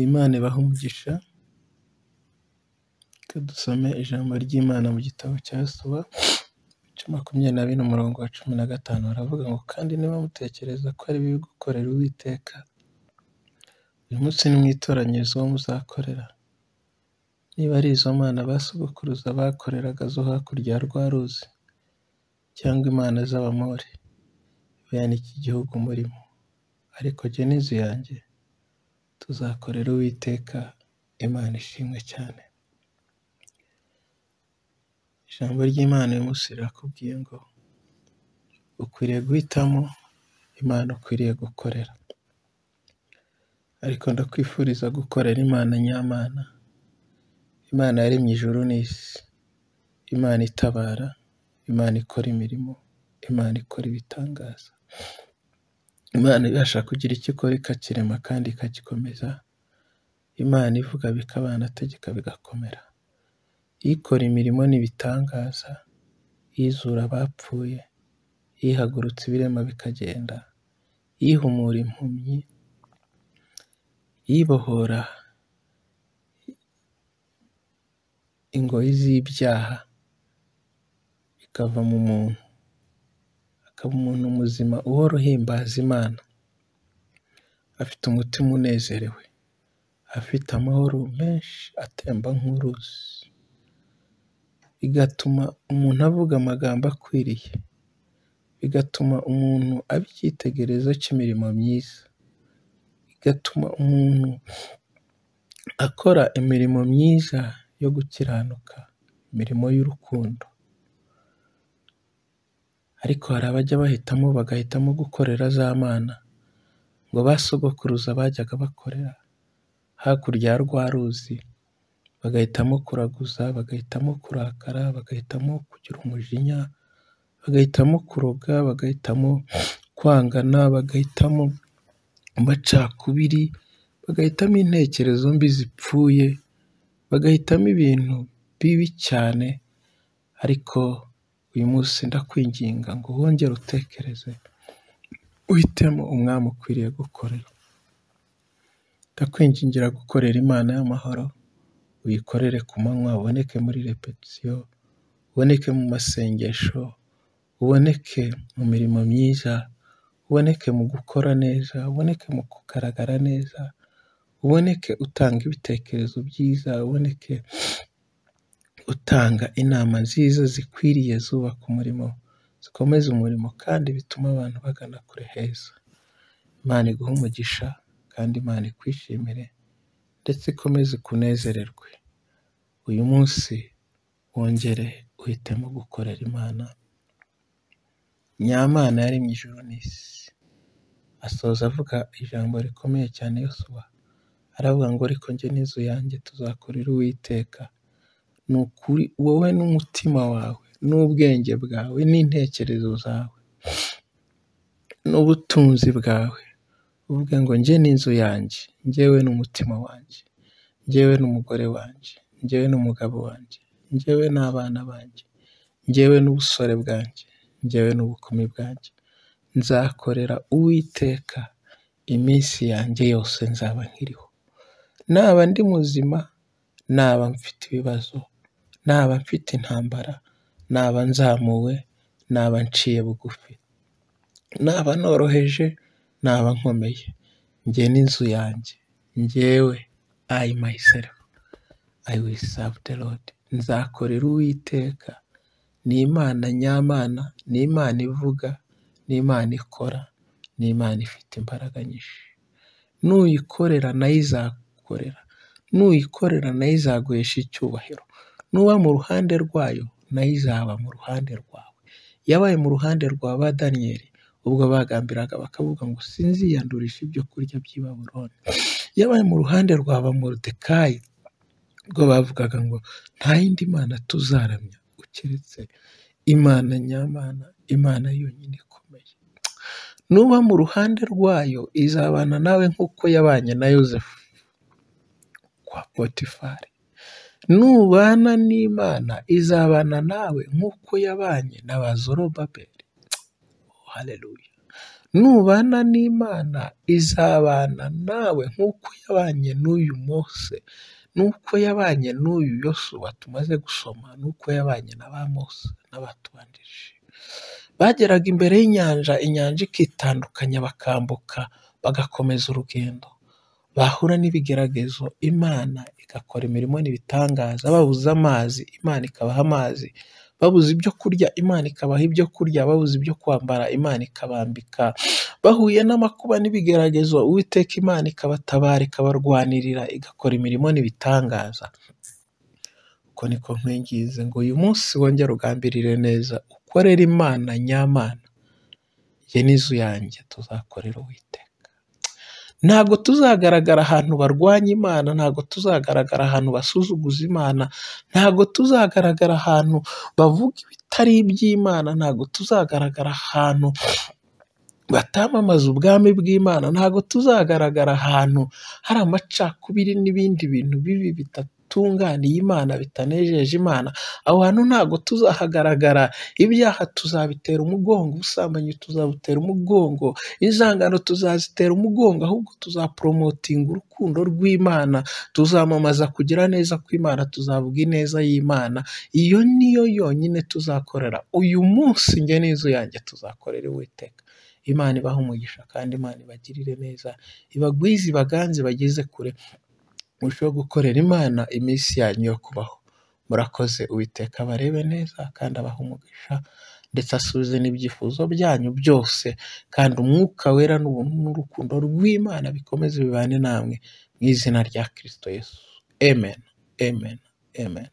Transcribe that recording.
Imana ibahe umugisha, reka dusome ijambo ry'Imana mu gitabo cya Yosuwa ibice makumyabiri na bine umurongo wa cumi na gatanu, haravuga ngo kandi niba mutekereza ko ari bibi gukorera Uwiteka, uyu munsi nimwitoranyirize uwo muzakorera, niba ari izo mana ba sogokuruza bakoreraga zo hakurya ya rwa ruzi cyangwa imana z'Abamori, bene iki gihugu murimo, ariko jye n'inzu yanjye tuzakorera Uwiteka Imana ishimwe cyane. Ijambo ry'Imana uyu munsi rirakubwiye ngo ukwiriye guhitamo Imana ukwiriye gukorera, ariko ndakwifuriza gukorera Imana nyamana, Imana yaremye ijuru n'isi, Imana itabara, Imana ikora imirimo, Imana ikora ibitangaza, Imana ibasha kugira icyo ikora ikakirema kandi ikagikomeza, Imana ivuga bikaba yanategeka bigakomera, ikora imirimo n'ibitangaza, izura abapfuye, ihagurutsa ibirema bikagenda, ihumura impumyi, ibohora ingoyi z'ibyaha ikava mu muntu, akaba umuntu muzima uhora uhimbaza Imana, afite umutima unezerewe, afite amahoro menshi atemba nk'uruzi, bigatuma umuntu avuga amagambo akwiriye, bigatuma umuntu aba icyitegererezo cy'imirimo myiza, bigatuma umuntu akora imirimo myiza yo gukiranuka, imirimo y'urukundo, ariko hari abajya bahitamo bagahitamo gukorera za mana ngo ba sogokuruza bajyaga bakorera hakurya ya rwa ruzi, bagahitamo kuraguza, bagahitamo kurakara, bagahitamo kugira umujinya, bagahitamo kuroga, bagahitamo kwangana, bagahitamo amacakubiri, bagahitamo intekerezo mbi zipfuye, bagahitamo ibintu bibi cyane, ariko uyu munsi ndakwinginga ngo wongere utekereze, uhitemo umwami ukwiriye gukorera, ndakwingingira gukorera Imana y'amahoro, uyikorere ku manywa, uboneke muri repetisiyo, uboneke mu masengesho, uboneke mu mirimo myiza, uboneke mu gukora neza, uboneke mu kugaragara neza, uboneke utanga ibitekerezo byiza, uboneke utanga inama nziza zikwiriye zubaka umurimo, zikomeza umurimo kandi bituma abantu bagana kure heza, Imana iguhe umugisha kandi Imana ikwishimire ndetse ikomeze ikunezererwe, uyu munsi wongere uhitemo gukorera Imana, Nyamana yaremye ijuru n'isi, asoza avuga ijambo rikomeye cyane Yosuwa, aravuga ngo ariko njye n'inzu yanjye tuzakorera Uwiteka, ni ukuri wowe n'umutima wawe n'ubwenge bwawe n'intekerezo zawe n'ubutunzi bwawe, uvuge ngo njye n'inzu yanjye, njyewe n'umutima wanjye, njyewe n'umugore wanjye, njyewe n'umugabo wanjye, njyewe n'abana banjye, njyewe n'ubusore bwanjye, njyewe n'ubukumi bwanjye, nzakorera Uwiteka iminsi yanjye yose nzaba nkiriho, naba ndi muzima, naba mfite ibibazo, naba mfite intambara, naba nzamuwe, naba nciye bugufi, naba noroheje, naba nkomeye, njye n'inzu yanjye, njyewe I myself, I will serve the Lord, nzakorera Uwiteka, ni Imana nyamana, ni Imana ivuga, ni Imana ikora, ni Imana ifite imbaraga nyinshi, nuyikorera nayo izagukorera, nuyikorera nayo izaguhesha icyubahiro, nuba mu ruhande rwayo nayo izaba mu ruhande rwawe, yabaye mu ruhande rwa ba Daniyeli ubwo bagambiraga bakavuga ngo sinziyandurisha ibyo kurya by'i Babuloni, yabaye mu ruhande rwa ba Moridekayi ubwo bavugaga ngo nta yindi mana tuzaramya keretse Imana nyamana, Imana yonyine ikomeye, nuba mu ruhande rwayo izabana nawe nk'uko yabanye na Yozefu kwa Potifari, nubana n'Imana izabana nawe nk'uko yabanye na ba Zorobabeli, haleluya, nubana n'Imana izabana nawe nk'uko yabanye n'uyu Mose, n'uko yabanye n'uyu Yosuwa tumaze gusoma, n'uko yabanye na ba Mose n'abatubanjirije. Bageraga imbere y'inyanja, inyanja ikitandukanya bakambuka, bagakomeza urugendo. Bahura n'ibigeragezo, Imana igakora imirimo n'ibitangaza, babuze amazi, Imana ikabaha amazi, babuze ibyo kurya, Imana ikabaha ibyo kurya, babuze ibyo kwambara, Imana ikabambika, bahuye n'amakuba n'ibigeragezo, Uwiteka Imana ikabatabara, ikabarwanirira, igakora imirimo n'ibitangaza. Uko niko nkwinginze ngo uyu munsi wongere ugambirire neza, ukorere Imana nyamana. Jye n'inzu yanjye tuzakorera Uwiteka. Ntabwo tuzagaragara ahantu barwanya Imana, ntabwo tuzagaragara ahantu basuzuguza Imana, ntabwo tuzagaragara ahantu bavuga ibitari iby'Imana, ntabwo tuzagaragara ahantu batamamaza ubwami bw'Imana, ntabwo tuzagaragara ahantu hari amacakubiri n'ibindi bintu bibi bidatunganiye Imana, bitanejeje Imana, aho hantu ntabwo tuzahagaragara, ibyaha tuzabitera umugongo, ubusambanyi tuzabutera umugongo, inzangano tuzazitera umugongo, ahubwo tuzaporomotinga urukundo rw'Imana, tuzamamaza kugira neza kw'Imana, tuzavuga ineza y'Imana, iyo niyo yonyine tuzakorera. Uyu munsi njye n'inzu yanjye tuzakorera Uwiteka. Imana ibahe umugisha kandi Imana ibagirire neza, ibagwize, ibaganze, ibageze kure, murusheho gukorera Imana iminsi yanyu yo kubaho. Murakoze, Uwiteka abarebe neza kandi abahe umugisha ndetse asubize n'ibyifuzo byanyu byose, kandi umwuka wera n'ubuntu n'urukundo rw'Imana bikomeze bibane namwe, mu izina rya Kristo Yesu. Amen, amen, amen.